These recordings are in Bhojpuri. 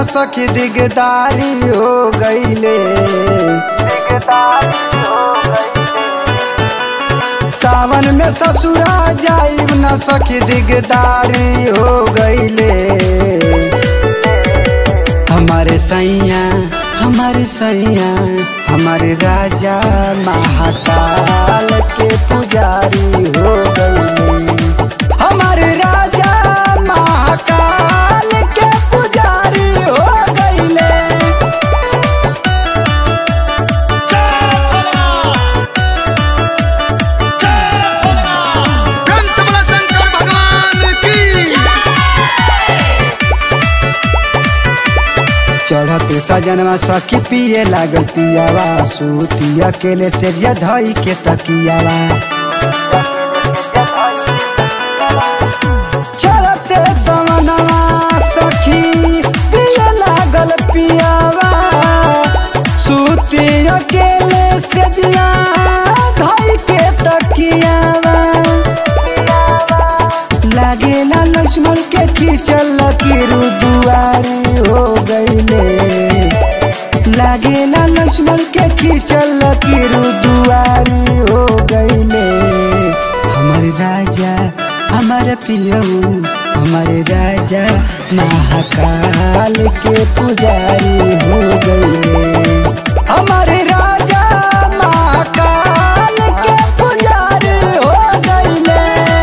न सखी दिगदारी हो गईले सावन में ससुरा जाइब न सखी दिगदारी हो गईले हमारे सैया हमारे सैया हमारे राजा महाकाल के पुजारी हो गईले हमारे राजा महाकाल के पुजारी हो गईले कंस बला शंकर भगवान की चढ़ते सजनवा सखी पिए लागल पियावा सूती अकेले से जिया धई के तकियावा चढ़ते सवनवा सखी पिए लागल पियावा सूती अकेले से जिया धई के तकियावा लागेला लक्ष्मण के खींचल लकीरू दुआरी हो गईले लागेला लक्ष्मण के खींचल लकीरू दुआरी हो गईले हमारे राजा हमारे पियऊ हमारे राजा महाकाल के पुजारी हो गईले हमारे राजा महाकाल के पुजारी हो गईले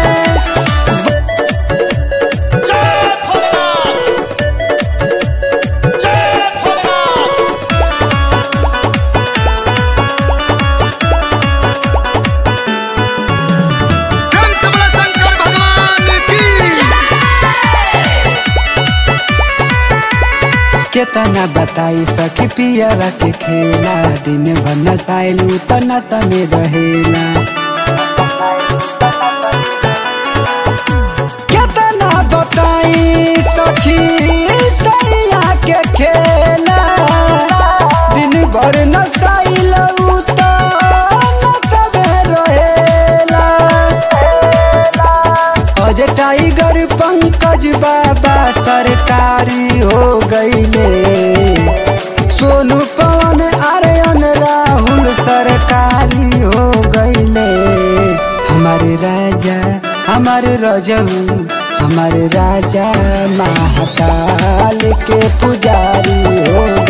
जय भोलेनाथ जय भोलेनाथ कंस बला शंकर भगवान की केतना बताई सखी पियरा के खेला दिन भर नसाइलू त नशा में रहेला केतना बताई सखी सैया के खेला दिन भर नसाइलू त नशा में रहेला अज टाइगर पंकज बाबा सरकारी हो गईले सोनू पवन आर्यन राहुल सरकारी हो गईले हमारे राजा हमारे रजऊ हमारे राजा महाकाल के पुजारी हो